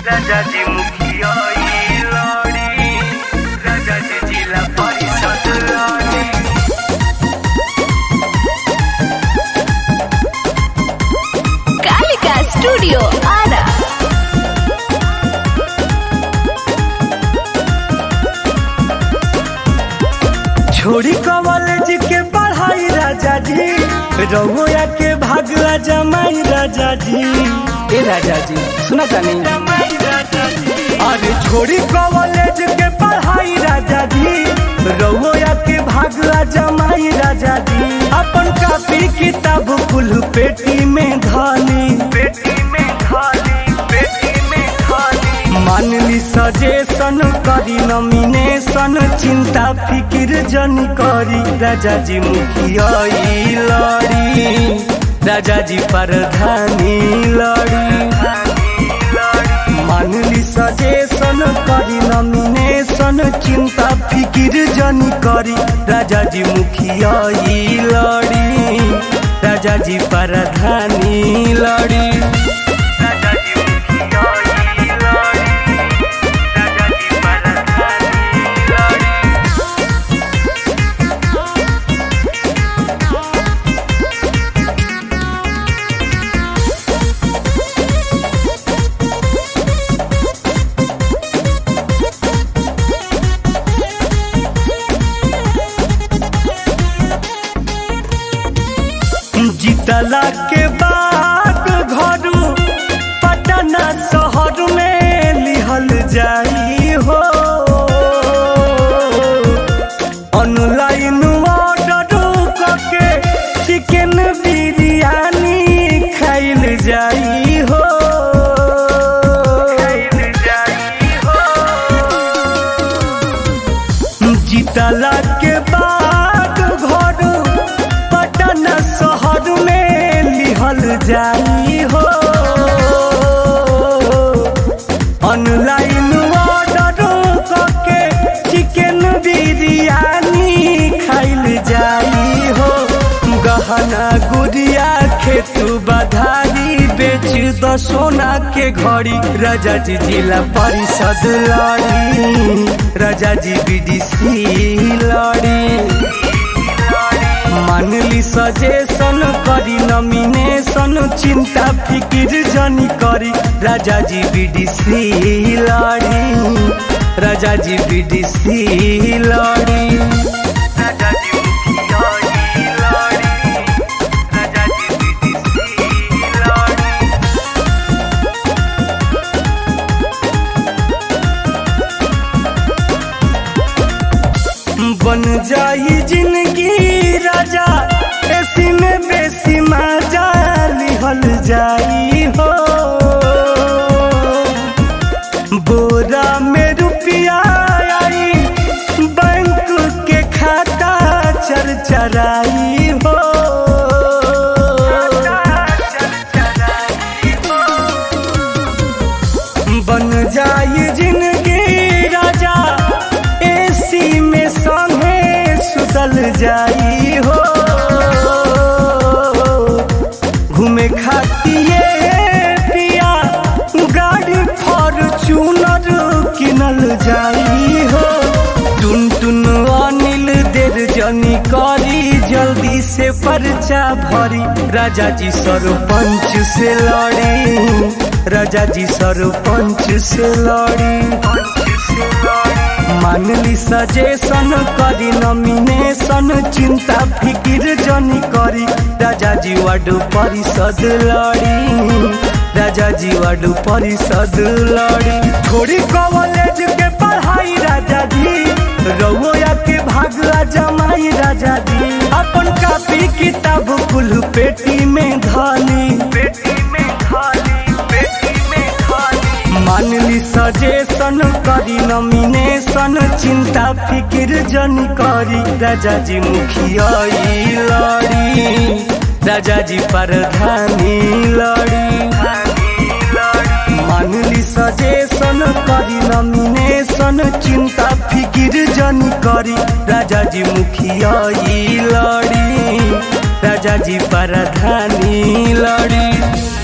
राजाजी मुखिया ई लड़ी राजाजी जिला परिषद लड़ी कालिका स्टूडियो आरा छोड़ी कॉलेज के पढ़ाई राजा जी रहुआ के भागला जमाई राजा जी ए राजा जी सुना जानी अरे छोड़ी कॉलेज के पढ़ाई राजा जी रहुआ के भागला जमाई राजा जी अपन कापी किताब कुल पेटी में धानी पेटी में धानी पेटी में धानी मानली सजेशन करी नॉमिनेशन चिंता फिकिर जन करी राजा जी मुखिया ई लड़ी राजा जी प्रधानी लड़ी मानली सजेशन करी नॉमिनेशन चिंता फिकिर जन करी राजा जी मुखिया ई लड़ी राजा जी प्रधानी लड़ी राजा जी मुखिया ई लड़ी राजा जी प्रधानी लड़ी जीतला के बाद घर पटना शहर में लिहल जाई हो ऑनलाइन ऑर्डर करके चिकन बिरयानी खाइल जाई हो खाइल जाई हो जीतला के बाद घर पटना शहर में लिहल जाई हो ऑनलाइन ऑर्डर करके चिकन बिरयानी खाइल जाई हो गहना गुड़िया खेतू बधारी बेच द सोना के घड़ी राजा जी जिला परिषद लड़ी राजा जी बीडीसी लड़ी मानली सजेशन करी नॉमिनेशन चिंता फिकिर जनी करी राजा जी बीडीसी लड़ी राजा जी बीडीसी लड़ी राजा जी मुखिया ई लड़ी राजा जी बीडीसी लड़ी बन जाई जिंदगी राजा ऐसी में बेसी मजा लिहल जाई हो बोरा में रुपया आई बैंक के खाता चरचराई हो बन जाई जिंदगी राजा एसी में संगे सुतल जाई हो घूमे खातिए पिया गाड़ी फॉर्चूनर किनल जाई हो टुन टुन अनिल देर जनी करी जल्दी से पर्चा भरी राजा जी सरपंच से लड़ी राजा जी सरपंच से लड़ी मानली सजेशन करी नॉमिनेशन चिंता फिकिर जनी करी राजा जी वार्ड परिषद लड़ी राजा जी वार्ड परिषद लड़ी थोड़ी कॉलेज के पढ़ाई राजा जी रउआ के भागला जमाई राजा जी अपन कापी किताब कुल पेटी में धानी पेटी में धानी पेटी में धानी मानली सजेशन करी नॉमिनेशन चिंता फिकिर जनी करी राजा जी मुखिया ई लड़ी राजा जी प्रधानी लड़ी मानली सजेशन करी नॉमिनेशन चिंता फिकिर जनी करी राजा जी मुखिया ई लड़ी राजा जी प्रधानी लड़ी